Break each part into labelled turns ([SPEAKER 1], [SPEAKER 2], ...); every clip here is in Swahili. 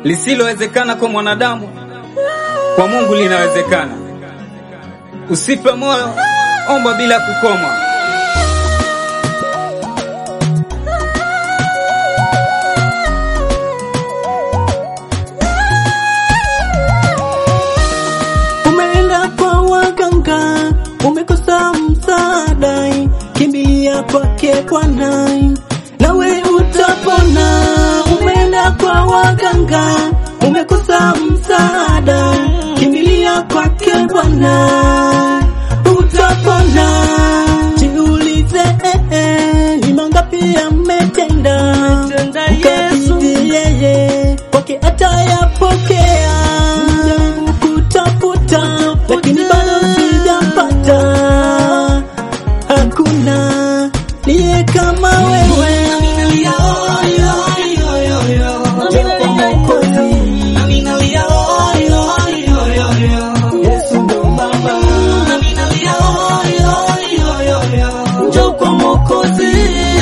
[SPEAKER 1] Lisilowezekana kwa mwanadamu, kwa Mungu linawezekana. Usife moyo, omba bila kukoma.
[SPEAKER 2] Umeenda kwa waganga, umekosa msaada, kimbilia kwake Bwana, nawe utapona. Umeenda kwa waganga, umekosa msaada, kimbilia kwake Bwana, utapona. Jiulize, eh, eh, ni mangapi ametenda ukabidhi yeye kwake atayapokea. Jaribu kutafuta lakini bado sijapata, hakuna niye kama wewe. Yesu ndo mama, njoo kwa Mwokozi.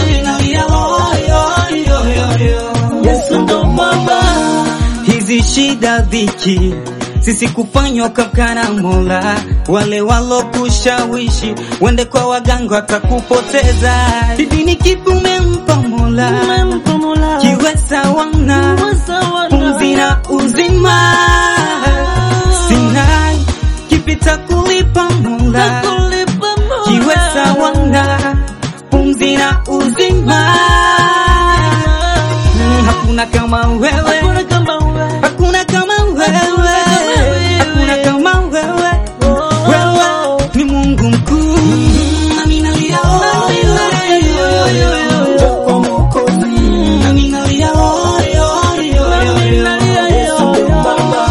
[SPEAKER 2] Yesu ndo mama,
[SPEAKER 1] Hizi shida dhiki sisi kufanywa kamkana Mola, wale walokushawishi wende kwa waganga watakupoteza. Hivi ni kipi umempa Mola? Kiweza wana pumzi na uzima, sina kipi cha kulipa Mola. Kiweza wana pumzi na uzima, Mm, hakuna kama wewe hakuna kama wewe, hakuna kama wewe. Wewe ni Mungu mkuu.
[SPEAKER 2] njoo kwa Mwokozi. Yesu ndo mama,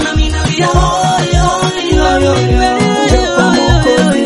[SPEAKER 2] njoo kwa Mwokozi.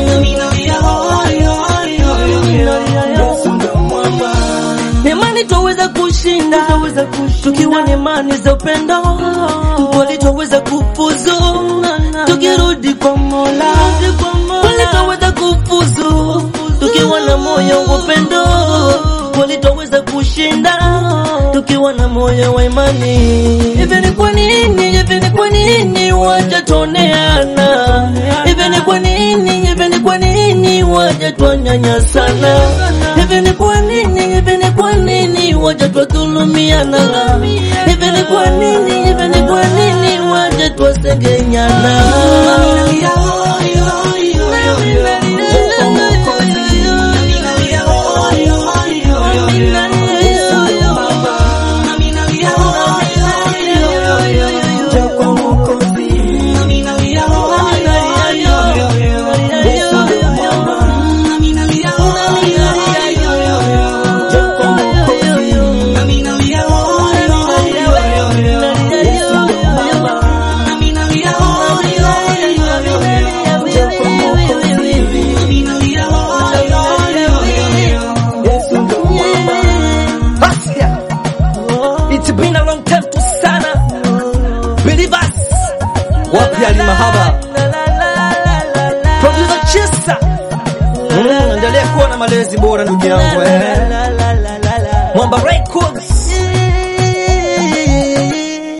[SPEAKER 2] Yesu ndo mwamba,
[SPEAKER 3] Imani twaweza kushinda tukiwa na imani za upendo, kweli twaweza kufuzu tukirudi kwa Mola, kweli twaweza kufuzu tukiwa na moyo wa upendo, kweli twaweza kushinda tukiwa na moyo wa imani. Hivi ni kwa nini, hivi ni kwa nini waja tuoneana? Hivi ni kwa nini, hivi ni kwa nini waja twanyanyasana? Hivi ni kwa nini, hivi ni kwa nini waja twadhulumiana? Hivi ni kwa nini, hivi ni kwa nini waja twasengenyana?
[SPEAKER 2] njoo kwa Mwokozi. Yesu ndo mwamba, njoo kwa Mwokozi. Yesu ndo mwamba, njoo kwa Mwokozi. Yesu ndo mwamba.
[SPEAKER 3] Basia. It's been a long time to sana. Believers. Wapi Ali Mahaba? Producer Chesa. Mm, endelea kuwa na malezi bora ndugu yangu eh. Mwamba Records.